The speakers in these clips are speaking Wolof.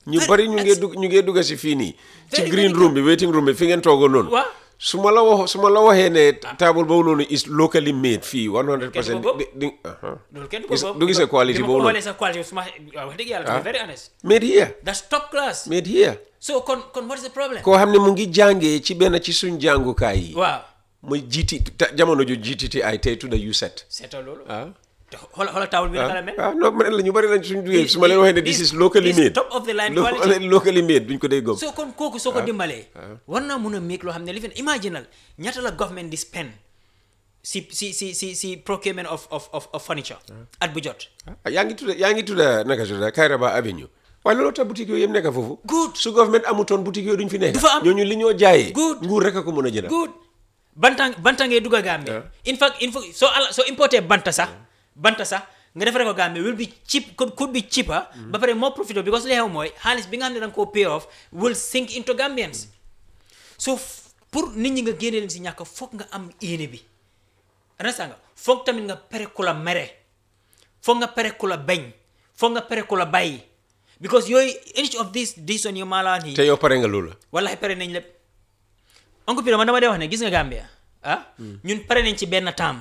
ñu bari ñu ngee dugg ñu ngee dugga si fii nii ci Very, green very room bi waiting room bi fi ngeen toogoon noonu Waaw. su ma la wax su ma la waxee ne table boobu noonu is locally made fii 100 percent boobu. di di aha. loolu kenn du Gis- ko boobu du gisee quality bi ma boobu ko noonu xoolee sa quality su ma waaw wax dëgg yàlla to be very honest made here that's top class made here so kon kon what is the problem koo xam ne mu ngi jàngee ci benn ci suñ jàngukaay yi waaw muy jiiti ta- jamono ju jiititi ay tey tudda USET seetal loolu ah te xoolal xoolal tawul bi naka la mel ah non ma ne la ñu bari lañ suñ duggee su ma leen waxee ne this is locally This made top of the line Lo- quality. locally made duñ ko dee gëm so kon kooku soo ko dimbalee war naa mun a make loo xam ne li fi imaginal ñaata la government di spend si si si si si procurement of of of, of furniture at bu jot ah yaa ngi tudda yaa ngi tudda naka tudda Kairaba Avenue waaye loolu tax boutique yooyu yëpp nekk foofu Good. su government amutoon boutique yooyu duñ fi nekk Du fa am. ñooñu li ñoo jaayee Good. nguur rek a ko mën a jënd good banta banta ngay dugg a Gambie in fact in fact soo ala soo importé banta sax banta sax nga defaree ko Gambie will be cheap could, could be cheaper ba pare more profitable because li xew mooy xaalis bi nga xam ne da nga koo pay off will sink into Gambians so f- pour nit ñi nga génne leen si ñàkk foog nga am yéene bi understand nga foog tamit nga pere ku la mere foog nga pere ku la bañ foog nga pere ku la bàyyi because yooyu each of these decision yu maalaan yi te yow pare nga loolu wallahi pare nañ lépp oncle Piro man dama dee wax ne gis nga Gambia ah ñun pare nañ ci benn taam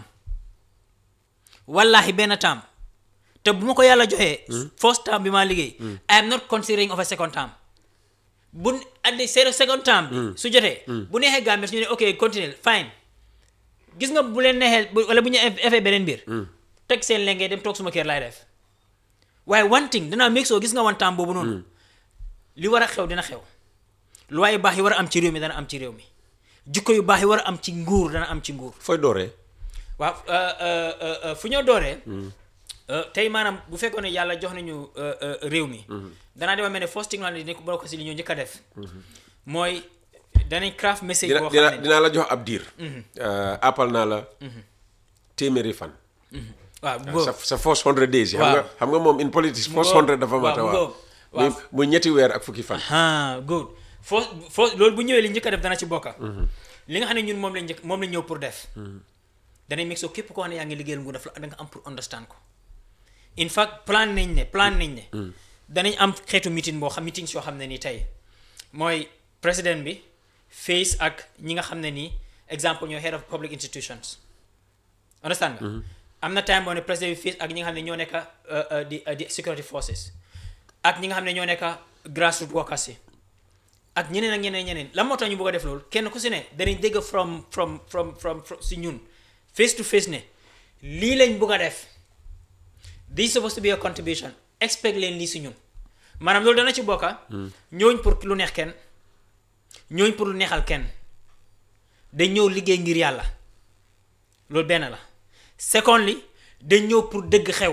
wallahi benn taam te bu ma ko yàlla joxee first term bi maa liggéey I am not considering of a second term bu at the second term bi su jotee bu neexee Gambia su ñu ne ok continue fine gis nga bu leen neexee bu- wala bu ñu effee beneen mbir teg seen lengee dem toog suma kër laay def waaye one thing danaa make sure gis nga one time boobu noonu li war a xew dina xew loi yu baax yi war a am ci réew mi dana am ci réew mi jikko yu baax yi war a am ci nguur dana am ci nguur fooy dooree waaw euh, euh, euh, euh, fu ñoo dooree euh, tey maanaam bu fekkoon ne yàlla jox nañu euh, euh, réew mi danaa dema mel ne first thing ne ko bokk si li ñu njëkk a def mooy danañ craft message dina boo dina xam ne dinaa la jox ab diir appal naa la téeméeri fan waaw sa boobu sa first hundred days yi xam nga Waaw. xam nga moom in politics first Mu hundred ngoog. dafa mata Waaw, mu waaw ngoog. Waaw. muy muy ñetti weer ak fukki fan ah good foo foo loolu bu ñëwee li njëkk a def dana ci bokka li nga xam ne ñun moom lañ njëkk moom lañ ñëw pour def danañ meg soo képp koo xam ne yaa ngi liggéeyal nguur daf la da nga am pour understand ko in fact plan nañ ne plan nañ ne danañ am xeetu meeting boo xam meetings yoo xam ne nii tey mooy président bi face ak ñi nga xam ne nii exemple ñoo head of public institutions understand nga am na time boo ne président bi face ak ñi nga xam ne ñoo nekk uh, uh, di uh, di security forces ak ñi nga xam ne ñoo nekk grassroots workers yi ak ñeneen ak ñeneen ñeneen lan moo tax ñu bëgg a def loolu kenn ku si ne danañ dégg from from from from from si ñun face to face ne lii lañ bëgg a def this is supposed to be a contribution expect leen lii si ñun maanaam loolu dana ci bokka ñooñ pour lu neex kenn ñooñ pour lu neexal kenn dañ ñëw liggéey ngir yàlla loolu benn la secondly dañ ñëw pour dëgg xew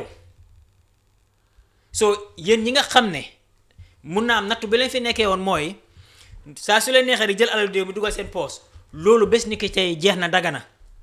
so yéen ñi nga xam ne mun naa am nattu bi leen fi nekkee woon mooy saa su leen neexee di jël alal réew mi dugal seen poos loolu bés ni ki tey jeex na dagana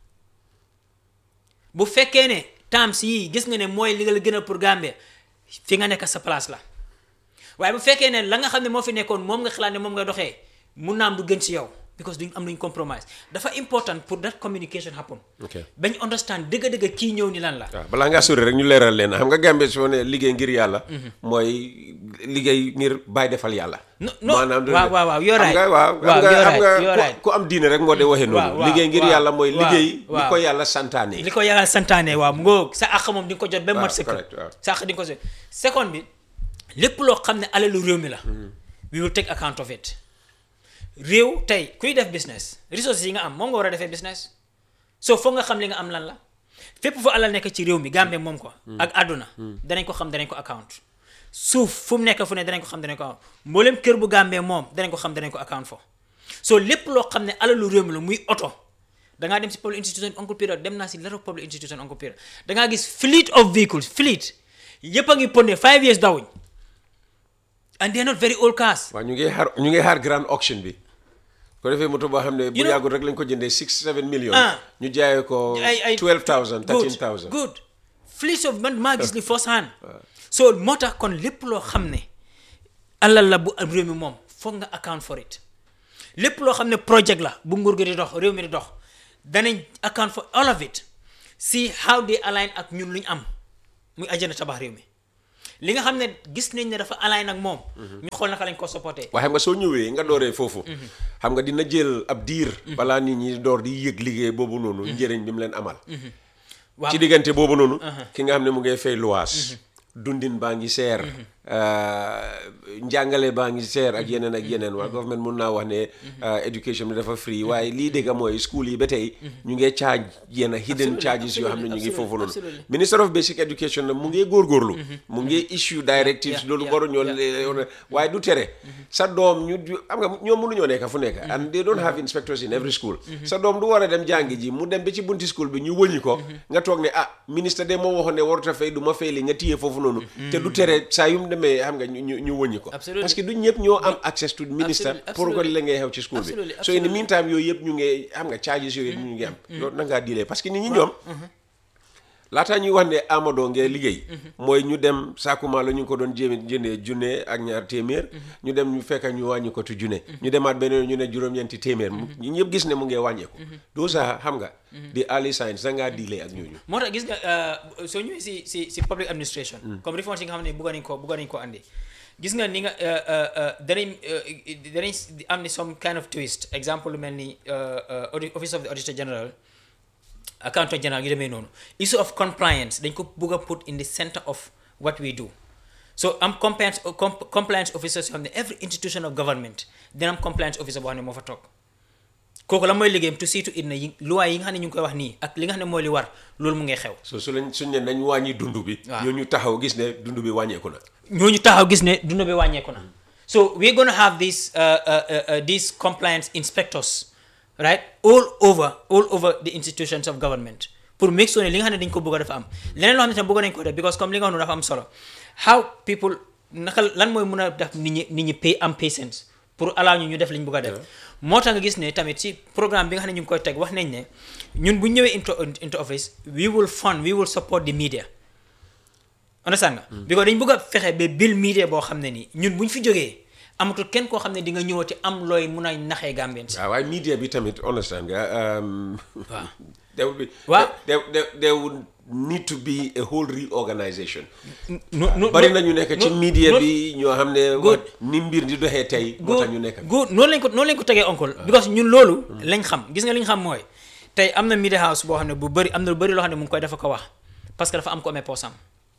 bu fekkee ne temps yii gis nga ne mooy li nga la gën a pour Gambia fi nga nekk sa place la waaye bu fekkee ne la nga xam ne moo fi nekkoon moom nga xalaat ne moom nga doxee mun naa am du gën ci yow because duñ am luñ compromise dafa important pour that communication happen ok bañ understand dëgg-dëgg kii ñëw ni lan la waaw balaa ngaa sori rek ñu leeral leen xam nga Gambie soo ne liggéey ngir yàlla mooy liggéey ngir bàyyi defal yàlla No- no, maanaam waaw, waaw, waaw, you're xam right. nga waaw Waaw, xam nga you're xam nga right, you're ku- right. ku am diine rek moo de waxee Waaw, noonu waaw, liggéey ngir waaw, yàlla mooy waaw, liggéey li waaw. ko yàlla santaane li ko yàlla santaane waaw mu ngoo sa àq moom di nga ko jot ba Waaw, mat sëkk correct, waaw. sa àq di nga ko jot second bi lépp loo xam ne alalu réew mi la we will take account of it réew tey kuy def business resources yi nga am moom nga war a defee business so foog nga xam li nga am lan la fépp fu alal nekk ci réew mi Gambie moom ko ak àdduna danañ ko xam danañ ko account suuf fu mu nekk fu ne danañ ko xam danañ ko account mboolem kër bu Gambie moom danañ ko xam danañ ko account fo so lépp loo xam ne alalu réew mi la muy oto dangaa dem si public institution Uncle Peter dem naa si lot of public institution Uncle Peter dangaa gis fleet of vehicles fleet yëpp a ngi ponne five years dawuñ and they are not very old cars waaw ñu ngi xaar ñu ngi xaar grand auction bi ko defee moto boo xam ne bu You know- yàggul rek lañ ko jëndee six seven million Ah. ñu jaayee ko ay ay twelve thousand good thirteen thousand good fleet of man maa gis ni first hand so moo tax kon lépp loo xam ne alal la bu réew mi moom foog nga account for it lépp loo xam ne project la bu nguur gi di dox réew mi di dox danañ account for all of it see how they align ak ñun lu ñu am muy agenda tabax réew mi li nga xam ne gis nañ ne dafa align ak moom ñu xool naka lañ ko supporté waaye xam nga soo ñëwee nga dooree foofu xam nga dina jël ab diir balaa nit ñi door di yëg liggéey boobu noonu njëriñ bi mu leen amal waaw ci diggante boobu noonu ki nga xam ne mu ngay fay luwaas dundin baa ngi seer njàngale baa ngi seer ak yeneen ak yeneen waa government mun naa wax ne education bi dafa free waaye lii dégg mooy school yi ba tey ñu ngee charge yenn hidden charges yoo xam ne ñu ngi foofu noonu absolutely. minister of basic education nag mu ngee góorgóorlu mu ngee issue directives yeah, loolu yeah, waru ñoo le- waaye du tere sa doom ñu ju- xam nga ñoom mënuñoo nekk fu nekk and they don't have inspectors in every school sa doom du war a dem jàngi ji mu dem ba ci bunti school bi ñu wëñi ko nga toog ne ah ministre de moo waxoon ne warut a fay du ma fay li nga téye foofu noonu te du tere saa yu mu demee xam nga ñu ñu ñu wëñi ko Absolutely. parce que du ñëpp ñoo am access to ministre Absolutely, pour ko absolutely. la ngay xew ci school bi Absolutely, so in the absolutely. meantime yooyu yëpp ñu ngi xam nga charges yooyu ñu ngi am loolu na ngaa dilee parce que nit ñi ñoom laataa ñuy wax ne Amadou ngee liggéey mooy ñu dem saakumaa la ñu ngi ko doon jéem jëndee junne ak ñaar téeméer ñu dem ñu fekk ñu wàññi ko tu junne ñu demaat beneen ñu ne juróom-ñeenti téeméer mu ñu ñëpp gis ne mu ngee wàññeeku doo sa xam nga di early signs da ngaa dilee ak ñooñu moo tax gis nga uh, soo ñëwee si si si public administration comme reforms yi nga xam ne bëggoon nañ ko bëggoon nañ ko andi gis nga ni nga uh, uh, uh, danañ uh, danañ am ni some kind of twist exemple lu mel ni uh, uh, audi- office of the auditor general accountant general yu demee noonu issue of compliance dañ ko bëgg a put in the center of what we do so am compliance com- compliance officers yoo xam ne every institution of government dina am compliance officer boo xam ne moo fa toog kooku la mooy liggéeyam to see to it na yi loi yi nga xam ne ñu ngi koy wax nii ak li nga xam ne mooy li war loolu mu ngay xew so su lañ suñ ne nañ wàññi dund bi Waaw. ñooñu taxaw gis ne dund bi wàññeeku na ñooñu taxaw gis ne dund bi wàññeeku na so we're gonna have these uh, uh, uh, uh, these compliance inspectors right all over all over the institutions of government pour make sure ne li nga xam ne dañ ko bëgg a dafa am leneen loo xam ne tam bëgg nañ ko def because comme li nga xam ne dafa am solo how people naka lan mooy mun a def nit ñi nit ñi pay am patience pour allow ñu ñu def li ñu bëgg a def moo tax nga gis ne tamit ci programme bi nga xam ne ñu ngi koy teg wax nañ ne ñun bu ñu ñëwee into into office we will fund we will support the media understand nga because dañ bëgg a fexe ba bil media boo xam ne nii ñun bu ñu fi jógee amatul kenn koo xam ne di nga ñëwati am looy mun a naxee Gambien si waaw waaye media bi tamit understand nga um, Waaw. there would be Waaw. there, there, there would need to be a whole reorganization no no bari na ñu nekk ci no- media no- bi ñoo xam ne Good. ni mbir di doxee tey moo good tax ñu nekk good noonu lañ ko noonu lañ ko tegee oncle because ñun loolu lañ xam gis nga li ñu xam mooy tey am na media house boo xam ne bu bëri am na lu bëri loo xam ne mu ngi koy dafa ko wax parce que dafa am ko amee poosam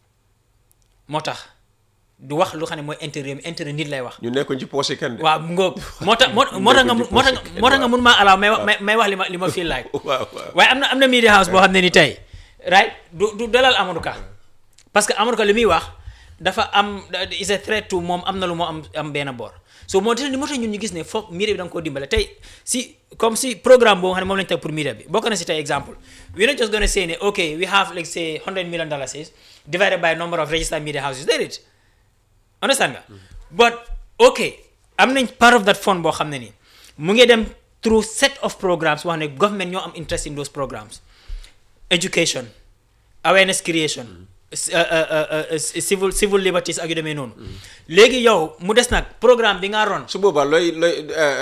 moo tax du wax lu xam ne mooy intérêt mi intérêt nit lay wax ñu nekkoon ci poosé kenn de waaw mu ngoog moo tax moo moo tax nga mun- moo tax nga- moo tax nga mun maa alaaw may wax may may wax li ma li ma feel like waaw waaw waaye am na am na media house boo xam ne ni tey right du du dalal Amadou Ka parce que Amadou Ka li muy wax dafa am is a threat to moom am na lu moo am am benn boor so moo tax moo tax ñun ñu gis ne foog media bi da nga koo dimbale tey si comme si programme boobu xam ne moom lañu teg pour media bi bokk na si tey exemple we not just gonna say ne ok we have like say 100 million dollars divided by number of registered media houses did it understand nga but ok am nañ part of that fund boo xam ne nii mu ngi dem through set of programs wax ne government ñoo am interest in those programs education awareness creation s- uh, uh, uh, uh, civil civil liberties ak yu demee noonu léegi yow mu des nag programme bi nga ron su boobaa looy looy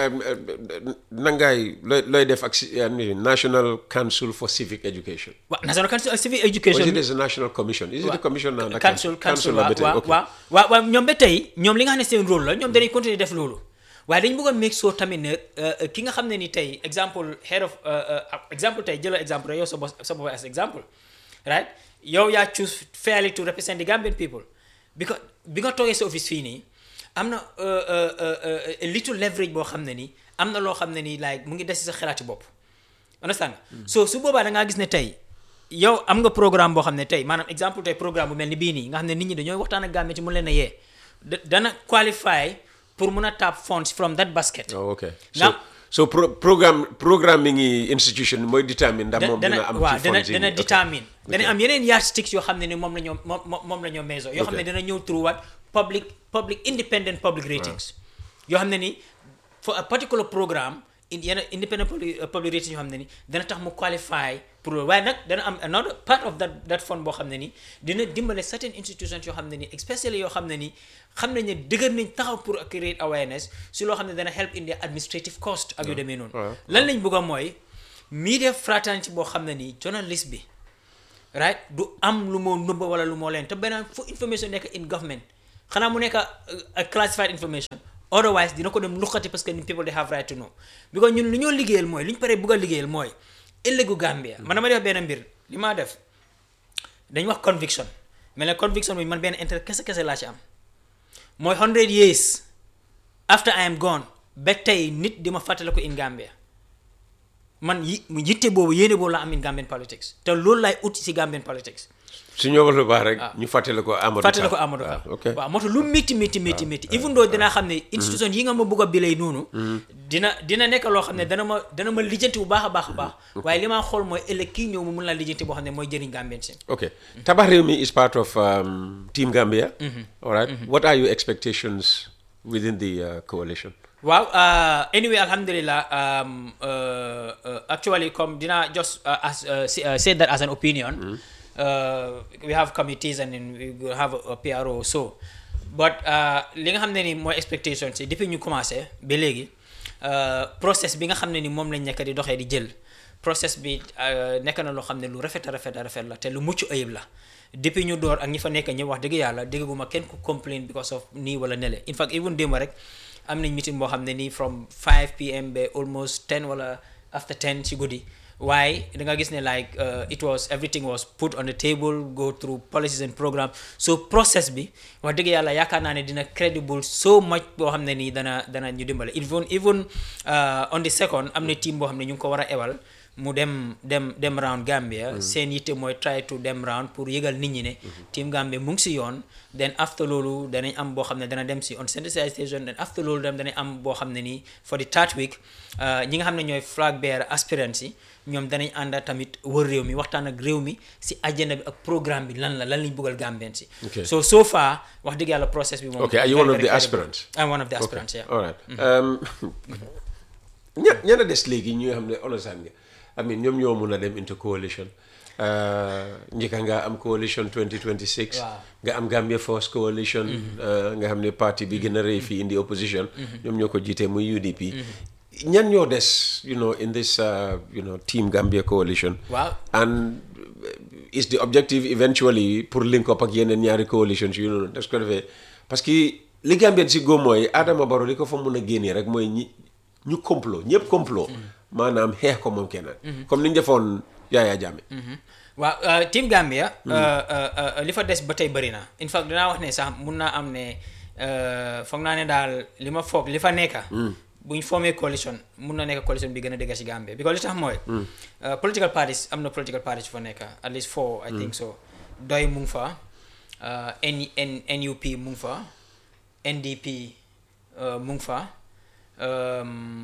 nangaay looy looy def ak si- uh, National Council for Civic Education waaw national council of civil or education is it as a national commission is it a commission now the council council la waaw ba tey waaw ok waaw waaw waaw ñoom ba tey ñoom li nga xam ne seen rôle la ñoom dañuy continuer def loolu waaye dañu bëgg a make sure tamit ne euh, ki nga xam ne ni tey exemple head of euh, euh, exemple tey jëlal exemple rek yow sa bopp sa bopp as exemple right yow yaa choose fairly to represent the Gambian people because bi nga toogee sa office fii nii am na euh, euh, euh, euh, a little leverage boo xam ne nii am na loo xam ne nii like mu ngi des ci sa xalaati bopp understand nga so su boobaa da ngaa gis ne tey yow am nga programme boo xam ne tey maanaam exemple tey programme bu mel ni bii nii nga xam ne nit ñi dañooy waxtaan ak Gambie ci mun leen a yee da- dana qualify pour mun a tap funds from that basket oh ok so Now- so pro programme programming yi institution mooy determine ndax moom dina am waaw ci dana funds yi dana ok. determine dana Ok. am yeneen yardsticks yoo xam ne ni moom la ñoo moom moom- moom la ñoo measure yoo xam ne Ok. dana ñëw through what public public independent public ratings yoo xam ne ni for a particular programme in yenn independent public, uh, public ratings yoo xam ne ni dana tax mu qualify pour loolu waaye nag dana am another part of that that fund boo xam ne ni dina dimbale certain institutions yoo xam ne ni especially yoo xam ne ni xam nañ ne dëgër nañ taxaw pour create awareness si loo xam ne dana help in the administrative cost ak yu demee noonu waaw. lan lañ bëgg a mooy media fraternity boo xam ne nii journalist bi right du am lu moo nëbba wala lu moo leen te beneen fu information nekk in government xanaa mu nekk a classified information otherwise dina ko dem luqati parce que people they have right to know because ñun lu ñoo liggéeyal mooy li ñu paree bugg a liggéeyal mooy ëllëgu Gambia man dama def benn mbir li maa def dañ wax conviction mais ne conviction bi man benn intérêt kese kese laa ci am mooy 100 years after I am gone ba tey nit di ma fàttale ko in Gambia man yi yitte boobu yéene boobu la am in Gambian politics te loolu laay ut si Gambian politics su ñëwal lu baax rek ñu fàttale ko Amadou fàttale ko Ka. Amadou Ka Ah, ok waaw moo tax lu métti métti métti métti even though dinaa xam ne institution yi nga ma bëgg a bilay noonu dina dina nekk loo xam ne dana ma dana ma lijjanti bu baax a baax a baax waaye li ma xool mooy ëllëg kii ñëw mu mun laa lijjanti boo xam ne mooy jëriñ Gambien si ok tabax réew mi is part of um, Team Gambia all right what are your expectations within the uh, coalition waaw uh, anyway alhamdulillah um, uh, uh, actually comme dinaa just uh, as, uh, say, uh, say that as an opinion uh, we have committees and then we will have a, a PRO so but uh, li nga xam ne ni mooy expectation si depuis ñu commencé ba léegi uh, process bi nga xam ne ni moom lañ nekk di doxee di jël process bi uh, nekk na loo xam ne lu rafet a rafet a rafet la te lu mucc ayib la depuis ñu door ak ñi fa nekk ñëpp wax dëgg yàlla dégguma kenn ku complain because of nii wala nele in fact even démb rek am nañ meeting boo xam ne nii from 5 pm ba almost 10 wala after 10 ci guddi waaye da nga gis ne like uh, it was everything was put on the table go through policies and programs so process bi wax dëgg yàlla yaakaar naa ne dina credible so much boo xam ne nii dana dana ñu dimbale even even uh, on the second am na team boo xam ne ñu ngi ko war a ewal mu dem dem dem round Gambia seen yitte mooy try to dem round pour yëgal nit ñi ne team Gambia mu ngi si yoon then after loolu danañ am boo xam ne dana dem si on sensitization then after loolu dem danañ am boo xam ne nii for the third week ñi nga xam ne ñooy flag bearer aspirants yi ñoom danañ ànda tamit wër réew mi waxtaan ak réew mi si agenda bi ak programme bi lan la lan lañ bëggal Gambien si Okay. so so far wax dëgg yàlla process bi moom Okay, are you very, one of very the credible. aspirants? I'm one of the aspirants yeah all right um, ña ñan a des léegi ñi nga xam ne understand nga I mean ñoom ñoo mun a dem into coalition uh, njëkka nga am coalition 2026 Waaw. nga am Gambia First coalition uh, nga xam ne parti bi gën a rëy fii in the opposition ñoom ñoo ko jiitee muy UDP ñan ñoo des you know in this uh, you know team Gambia coalition Waaw. and uh, is the objective eventually pour link up ak yeneen ñaari coalitions yu noonu des ko defee parce que li Gambien si góom mooy Adama Barrow li ko fa mun a génnee rek mooy ñi ñu complot ñëpp complot maanaam xeex ko moom kenn comme ni ñu defoon Yaya Jammeh waaw uh, team Gambia uh, uh, uh, li fa des ba tey bëri na in fact dinaa wax ne sax mun naa am ne uh, foog naa ne daal li ma foog li fa nekka bu ñu formé coalition mun na nekk coalition bi gën a dëgg si Gambia because li tax mooy uh, political parties am na political parties yu fa nekka at least four I think so doy mu ngi fa uh, N, N, NUP mu ngi fa NDP uh, mu ngi fa um,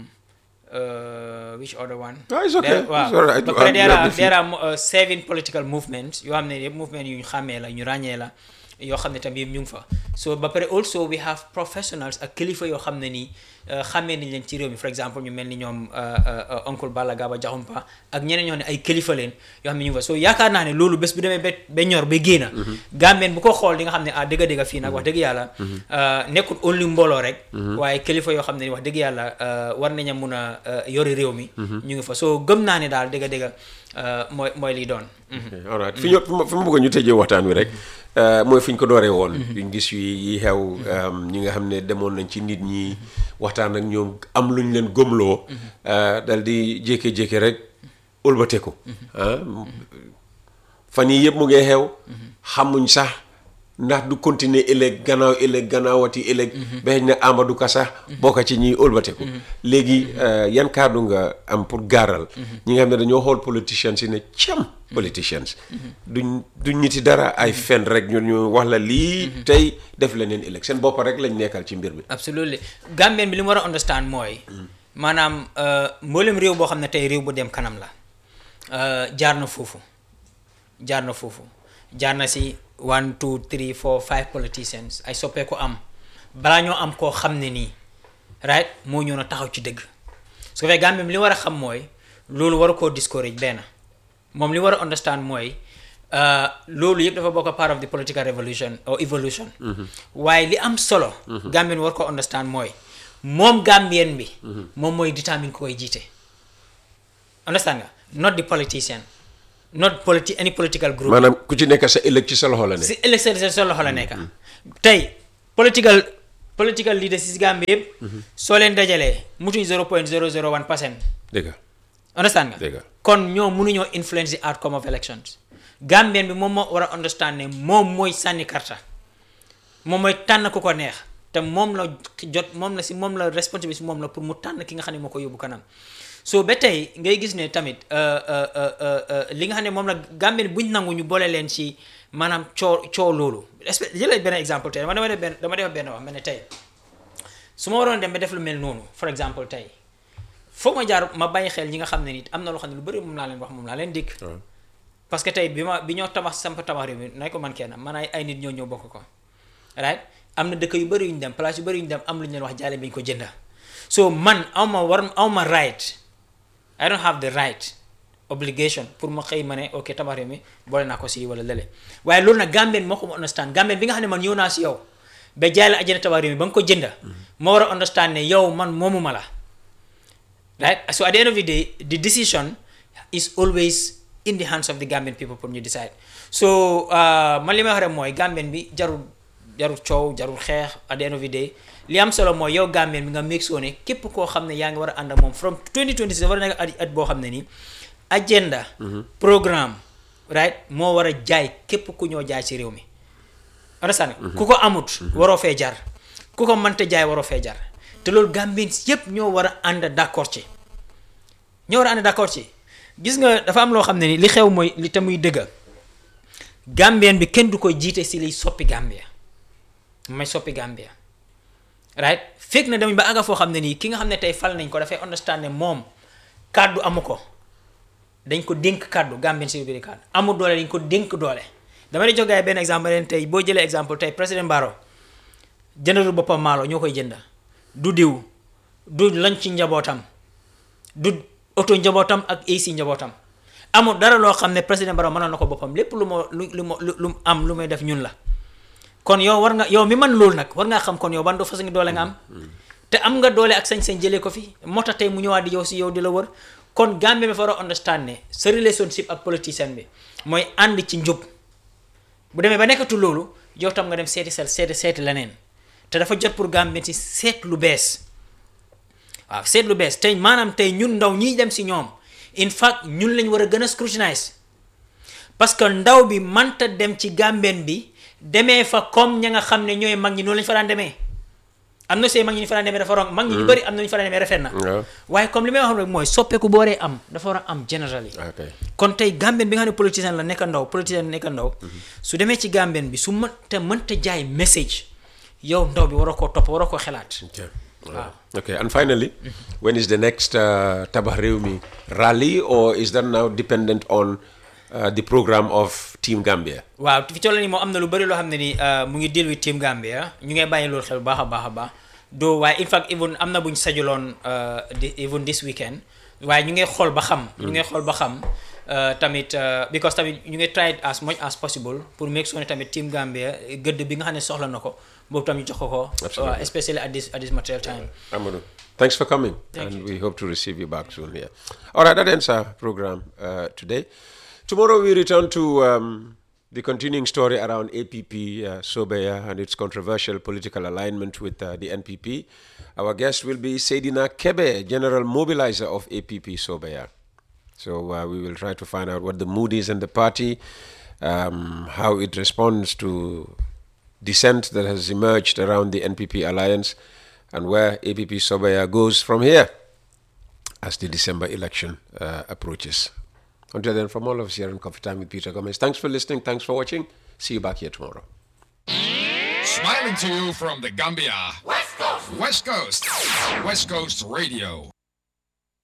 uh, which other one Ah, it's okay. There- waaw. It's all right. ba pare Um, there you have are the there are uh, seven political movements yoo xam ne yëpp movement yu ñu xàmmee la ñu ràññee la yoo xam ne tamit yëpp ñu ngi fa so ba pare also we have professionals ak kilifa yoo xam ne nii uh, xàmmee nañ leen ci réew mi for exemple ñu mel ni ñoom uh, uh, uh, oncle Balla Gaba Jaxumpa ak ñeneen ñoo xam ne ay kilifa leen yoo xam ne ñu ngi fa so yaakaar naa ne loolu bés bu demee ba ba ñor ba génna Gambien bu ko xool di nga xam ne ah dëgg dëgg fii nag wax dëgg yàlla uh, nekkul only mbooloo rek waaye kilifa yoo xam ne wax dëgg yàlla uh, war nañ a mun a uh, yori réew mi ñu ngi fa so gëm naa ne daal dëgg dëgg uh, mooy mooy lii doon Okay, all right fi ñu fi ma fi ma bëgg ñu tëjee waxtaan wi rek uh, mooy fi ñu ko dooree woon ñu gis yi yi xew um, ñi nga xam ne demoon nañ ci nit ñi waxtaan ak ñoom am luñ leen gëmloo uh, dal di jékki-jékki rek ëlbateku ah fan yii yëpp mu ngi xew xamuñ sax ndax du continuer ëllëg gannaaw ëllëg gannaawati ëllëg ba xëy na Amadou Ka sax bokk ci ñiy ëlbateku léegi uh, yan kàddu nga am pour gaaral ñi nga xam ne dañoo xool politicians yi ne cam politicians duñ duñ ñiti dara ay fen rek ñu ñu wax la lii tey def leneen ëllëg seen bopp rek lañ nekkal ci mbir bi absolutely Gambien bi li mu war a understand mooy maanaam uh, mboolem réew boo xam ne tey réew bu dem kanam la uh, jaar na foofu jaar na foofu jaar na si one two three four five politicians ay soppeeku am balaa ñoo am koo xam ne nii right moo ñëw na taxaw ci dëgg su ko fee Gambien bi li war a xam mooy loolu war a koo discourage benn moom li war a understand mooy uh, loolu yëpp dafa bokk part of the political revolution or evolution waaye li am solo Gambien war ko understand mooy moom Gambien bi moom mooy détermine ku koy jiite understand nga not the politician not politi any political group maanaam ku ci nekk sa ëllëg ci sa loxo la ne si élection sa sa loxo la nekk tey political political leaders si Gambie yëpp soo leen dajalee mutuñ 0.001 percent dëgg understand nga dëgg kon ñoo mënuñoo influence the outcome of elections Gambien bi moom moo war a understand ne moom mooy sànni karta moom mooy tànn ku ko neex te moom la jot moom la si moom la responsabilité si moom la pour mu tànn ki nga xam ne moo ko yóbbu kanam so ba tey ngay gis ne tamit euh, euh, euh, euh, euh, li nga xam ne moom la Gambien buñ nangu ñu boole leen ci maanaam coo coo loolu espèce jëlee benn exemple tey dama dama def benn dama def benn wax mel ne tey su ma waroon dem ba def lu mel noonu for exemple tey foog ma jaar ma bàyyi xel ñi nga xam ne nit am na loo xam ne lu bëri moom laa leen wax moom laa leen dikk waaw parce que tey bi ma bi ñoo tabax samp tabax réew mi nay ko man kenn man ay ay nit ñoo ñëw bokk ko right am na dëkk yu bëri yu ñu dem place yu bëri yu ñu dem am lu ñu leen wax jaale bi ñu ko jënda so man aw ma war aw ma right I don't have the right obligation pour ma xëy ma ne ok tabax réew mi boole naa ko si wala lële waaye loolu nag Gambien moo ko ma understand Gambien bi nga xam ne man ñëw naa si yow ba jaay la ajjana tabax réew mi ba nga ko jënda moo war a understand ne yow man moomu ma la right so at the end of the day the decision is always in the hands of the Gambian people pour ñu decide so uh, man li may wax rek mooy Gambien bi jarul jarul coow jarul xeex at the end of the day li am solo mooy yow Gambien bi nga make sure ne képp koo xam ne yaa ngi war a ànd ak moom from 2026 war a nekk at at boo xam ne nii agenda programme right moo war a jaay képp ku ñoo jaay ci réew mi understand nga ku ko amut waroo fee jar ku ko mënta jaay waroo fee jar te loolu Gambien yépp ñoo war a ànd d'accord ci ñoo war a ànd d'accord ci gis nga dafa am loo xam ne ni li xew mooy li te muy dëgga Gambien bi kenn du ko jiite si liy soppi Gambia may soppi Gambia right fekk na demuñ ba àgga foo xam ne nii ki nga xam ne tey fal nañ ko dafay understand ne moom kàddu amu ko dañ ko dénk kàddu Gambien si biir kàddu amul doole dañ ko dénk doole dama lay jox gars yi benn exemple leen tey boo jëlee exemple tey président Barrow jëndalul boppam maalo ñoo koy jënda du diw du lañ ci njabootam du oto njabootam ak AC njabootam amul dara loo xam ne président Barrow mënoon na ko boppam lépp lu ma lu lu ma lu lu am lu may def ñun la kon yow war nga yow mi man loolu nag war ngaa xam kon yow ban do façon doole nga am te am nga doole ak sañ-sañ jëlee ko fi moo tax tey mu ñëwaat di yow si yow di la wër kon Gambie bi fa war a understand ne sa relationship ak politicien bi mooy ànd ci njub bu demee ba nekkatu loolu yow tam nga dem seeti sel seeti seeti leneen te dafa jot pour Gambie ci seet lu bees waaw seet lu bees tey maanaam tey ñun ndaw ñiy dem si ñoom in fact ñun lañ war a gën a scrutinize parce que ndaw bi manta dem ci Gambien bi demee fa comme ña nga xam ne ñooy mag ñi noonu lañ fa daan demee am na see mag ñi ñu fa daan demee dafa rong mag ñi ñu bëri am na ñu fa daan demee rafet na waaw waaye comme li may wax rek mooy soppeeku bu waree am dafa war a am generally ok kon tey Gambien bi nga xam ne politicien la nekk ndaw politicien nekk ndaw su demee ci Gambien bi su mënta mënta jaay message yow ndaw bi waroo koo topp waroo koo xalaat Okay. Wow. Okay, and finally, when is the next uh, Tabah Reumi rally, or is that now dependent on uh, the program of Team Gambia? waaw fi toll nii moom am na lu bëri loo xam ne ni mu ngi deal with team Gambia ñu ngay bàyyi loolu xel bu baax a baax a baax doo waaye in fact even am na buñ sajuloon di even this weekend waaye ñu ngay xool ba xam ñu ngay xool ba xam uh, tamit uh, because tamit ñu ngay try it as much as possible pour make sure ne tamit team Gambia gëdd bi nga xam ne soxla na ko boobu tam ñu jox ko ko Absolutely. uh, especially at this at this material time Amadou, thanks for coming, Thank and we hope to receive you back soon here. All right, that ends our program uh, today. Tomorrow we return to um, the continuing story around APP uh, Sobeya and its controversial political alignment with uh, the NPP. Our guest will be Sedina Kebe, General Mobilizer of APP Sobeya. So uh, we will try to find out what the mood is in the party, um, how it responds to dissent that has emerged around the NPP alliance, and where APP Sobaya goes from here as the December election uh, approaches. Until then, from all of us here in Coffee Time with Peter Gomez, thanks for listening, thanks for watching. See you back here tomorrow. Smiling to you from the Gambia. West Coast. West Coast. West Coast Radio.